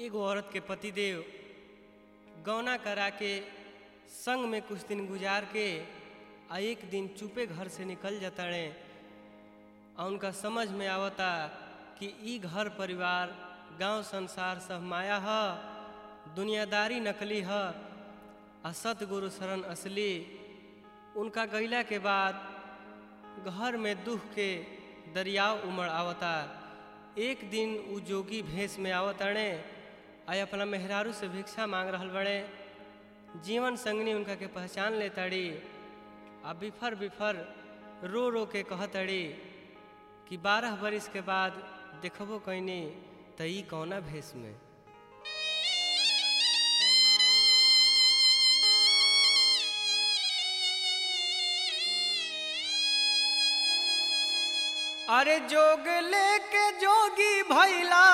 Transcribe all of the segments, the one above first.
एगो औरत के पतिदेव गौना करा के संग में कुछ दिन गुजार के आ एक दिन चुपे घर से निकल जाताड़े आ उनका समझ में आवता कि ई घर परिवार गांव संसार सब माया ह दुनियादारी नकली ह आ सतगुरु शरण असली उनका गईला के बाद घर में दुख के दरियाव उमड़ आवता एक दिन उ जोगी भेष में आवताड़े आ अपना मेहरारू से भिक्षा मांग रहल बड़े जीवन संगनी उनका के पहचान लेताड़ी आ बिफर बिफर रो रो के कहतड़ी कि बारह बरिस के बाद देखबो कैनी त ई कौना भेष में अरे जोग लेके जोगी भैला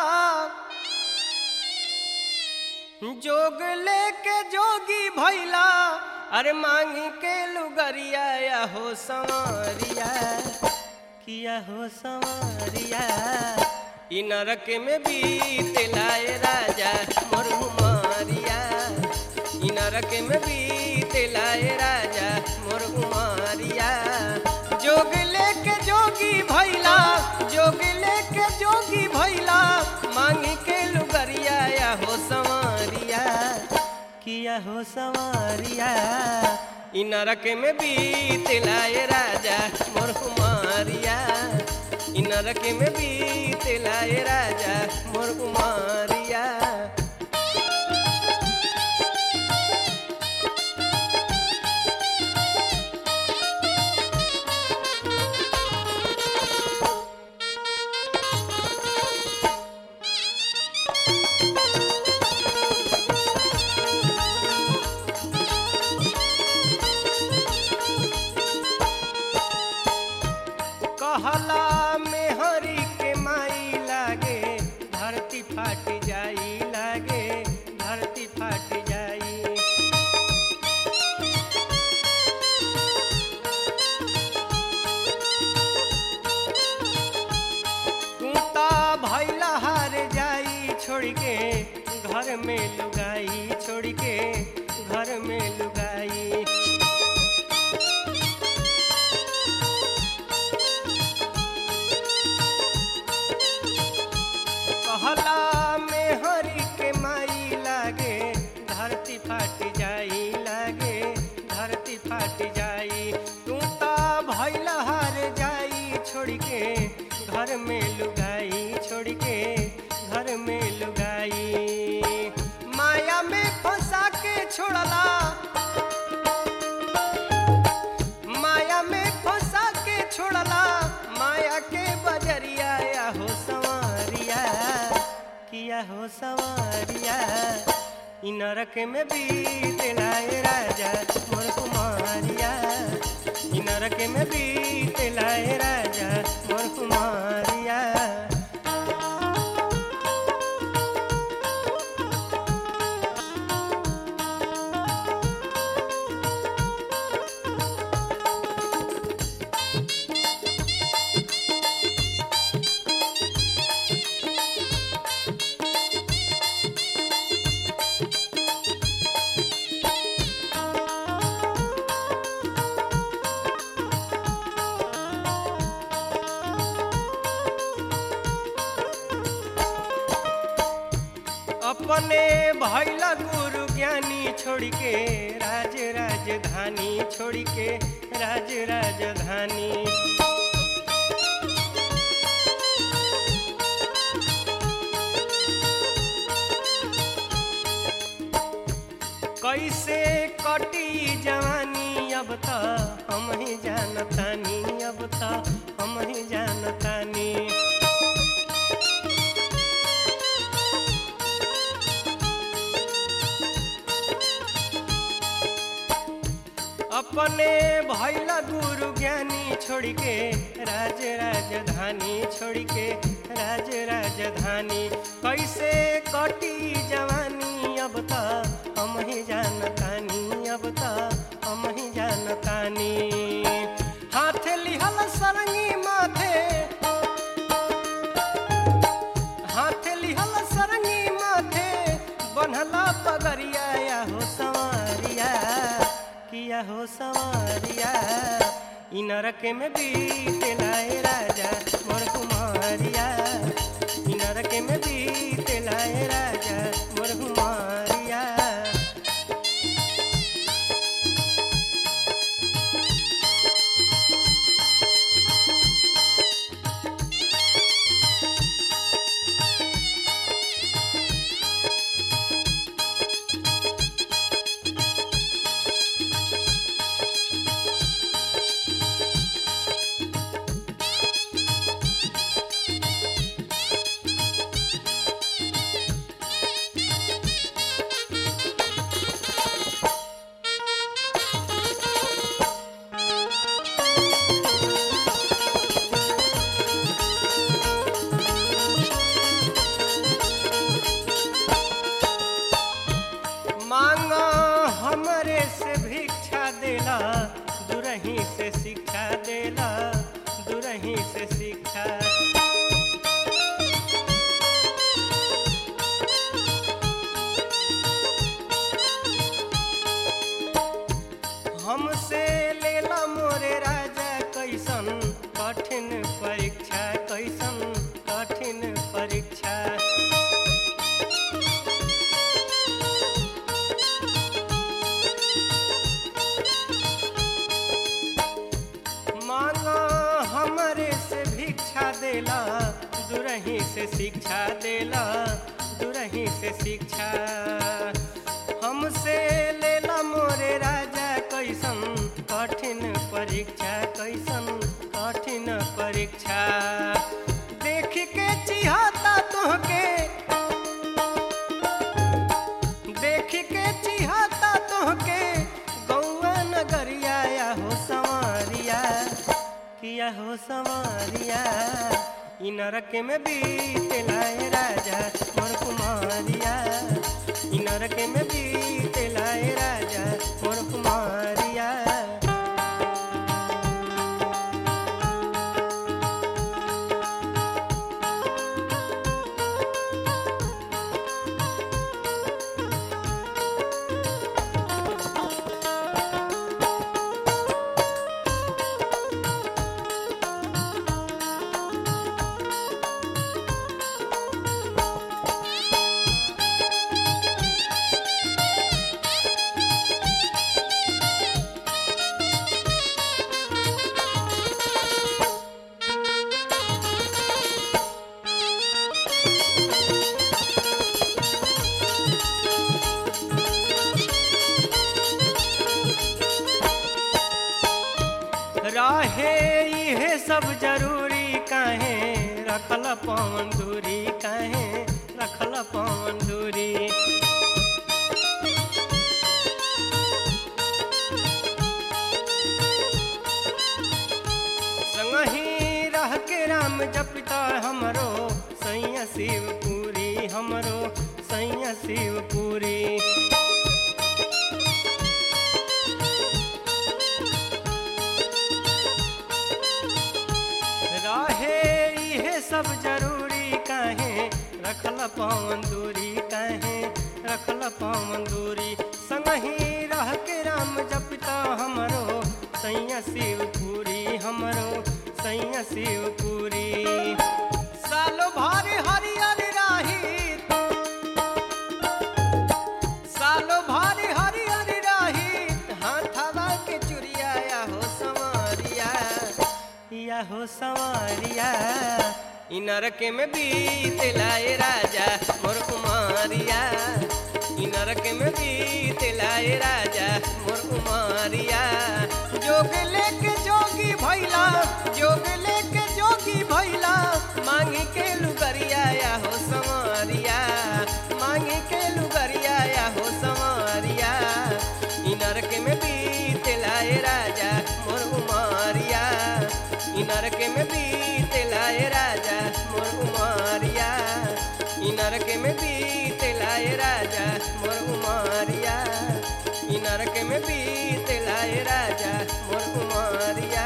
जोग लेके जोगी भैला अरे मांगी के लुगरिया या हो संवरिया किया हो संवरिया इ नरक में बीत लाए राजा मोर उमरिया इ नरक में बीत लाए राजा मोर उमरिया जोग लेके जोगी भैला जोग लेके जोगी भैला मांगी के लुगरिया या हो संवरिया किया हो संवरिया इ नरक में बीत लाए राजा मोर कुमारिया इ नरक में बीत लाए राजा मोर कुमारिया कहला में हरी के माई लागे धरती फाट जाई लागे धरती फाट जाई तू ता भैला हार जाई छोड़ के घर में लुगाई छोड़ के घर में लुगाई कहला में हरी के माई लागे धरती फाट जाई लागे धरती फाट जाई तू ता भैला हार जाई छोड़ के घर में लुगाई छोड़ के घर में लुगाई माया में फंसा के छोड़ला माया में फंसा के छोड़ला माया के बजरिया या हो संवरिया किया हो संवरिया इ नरक में बीत लाए राजा मोर कुमारिया इ नरक में बीत लाए राजा मोर कुमारिया अपने भैला गुरु ज्ञानी छोड़ के राज राजधानी छोड़ के राज राजधानी कैसे कटी जवानी अब त हम ही जानतानी अब त हम ही जानतानी अपने भैला गुरु ज्ञानी छोड़ के राज राजधानी छोड़ के राज राजधानी कैसे कटी जवानी अब त हम ही जानतानी अब त हम ही जानतानी हाथ लिहल सरंगी माथे हाथ लिहल सरंगी माथे किया हो सवारिया इ नरक में बीतेला ए राजा मोर कुमारिया इ नरक में बीतेला ए राजा मोर कुमारिया मांगो हमरे से भिक्षा देला दुरही से शिक्षा देला दुरही से शिक्षा हमसे लेला मोरे राजा कैसन कठिन परीक्षा कैसन कठिन परीक्षा मांगो हमरे से भिक्षा देला दुरही से शिक्षा देला दुरही से शिक्षा हमसे लेला मोरे राजा कैसन कठिन परीक्षा कैसन कठिन परीक्षा देख के चिहाता तोहके देख के चिहाता तोहके गौआ नगरिया या हो संवरिया किया हो संवरिया इ नरक में बीतेला ए राजा मोर कुमारिया इ नरक में बीतेला ए राजा मोर कुमारिया रहे इहे सब जरूरी काहे रखल पवन दूरी काहे रखल पवन दूरी संगही रह के राम जपिता हमरो सैया शिवपुरी हमरो सैया शिवपुरी रहे इहे सब जरूरी काहे रखल पवन दूरी काहे रखल पवन दूरी संगही रह के राम जपिता हमरो सैया शिवपुरी हमरो सैया शिवपुरी सालो भारी हरियर राही सालो भारी हरियर राही हाथवा के चुरिया या हो संवरिया या हो संवरिया इ नरक में बीतेला ए राजा मोर कुमारिया इ नरक में बीतेला ए राजा मोर कुमारिया जोग लेके जोगी भैला जोग लेके जोगी भैला मांगी के लुगरिया या हो संवरिया मांगी के लुगरिया या हो संवरिया इ नरक में बीतेला ए राजा मोर कुमारिया इ नरक में बीतेला ए राजा मोर कुमारिया इ नरक में बीतेला ए राजा मोर कुमारिया इ नरक में बीतेला ए राजा मोर कुमारिया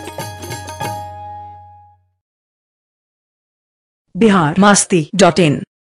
बिहार मास्ती डॉट इन